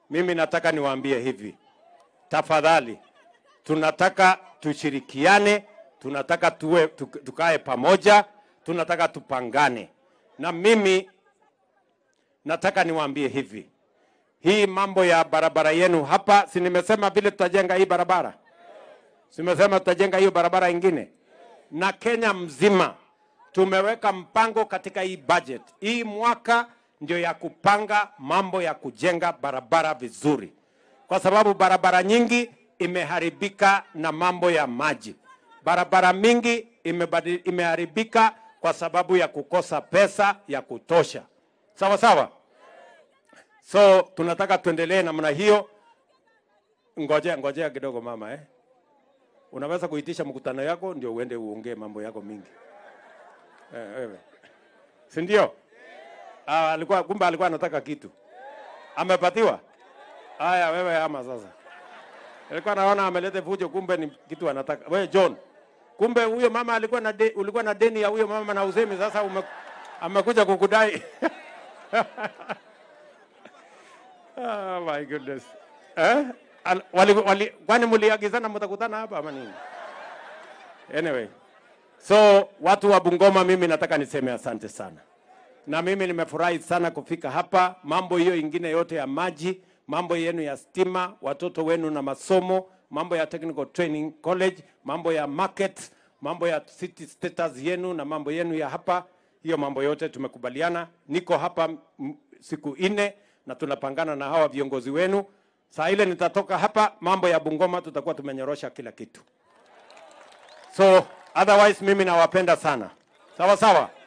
mimi nataka niwaambie hivi, tafadhali, tunataka tushirikiane, tunataka tuwe, tuk- tukae pamoja, tunataka tupangane. Na mimi nataka niwaambie hivi, hii mambo ya barabara yenu hapa, si nimesema vile tutajenga hii barabara, si nimesema tutajenga hiyo barabara ingine, na Kenya mzima tumeweka mpango katika hii budget. Hii mwaka ndio ya kupanga mambo ya kujenga barabara vizuri, kwa sababu barabara nyingi imeharibika na mambo ya maji. Barabara mingi imebadi, imeharibika kwa sababu ya kukosa pesa ya kutosha. Sawa sawa. So tunataka tuendelee namna hiyo. Ngojea ngojea kidogo mama eh. Unaweza kuitisha mkutano yako ndio uende uongee mambo yako mingi. Eh, wewe. Si ndio? Ah, alikuwa kumbe alikuwa anataka kitu. Amepatiwa? Haya wewe ama sasa. Alikuwa naona ameleta fujo kumbe ni kitu anataka. Wewe John. Kumbe huyo mama alikuwa na de, ulikuwa na deni ya huyo mama na usemi sasa ume, amekuja kukudai. oh my goodness. Eh? Al, wali, wali, kwani mliagizana mtakutana hapa ama nini? Anyway. So watu wa Bungoma, mimi nataka niseme asante sana, na mimi nimefurahi sana kufika hapa. Mambo hiyo ingine yote ya maji, mambo yenu ya stima, watoto wenu na masomo, mambo ya technical training college, mambo ya market, mambo ya city status yenu na mambo yenu ya hapa, hiyo mambo yote tumekubaliana. Niko hapa m- siku nne na tunapangana na hawa viongozi wenu. Saa ile nitatoka hapa, mambo ya Bungoma tutakuwa tumenyorosha kila kitu. So otherwise mimi nawapenda sana. Sawa sawa.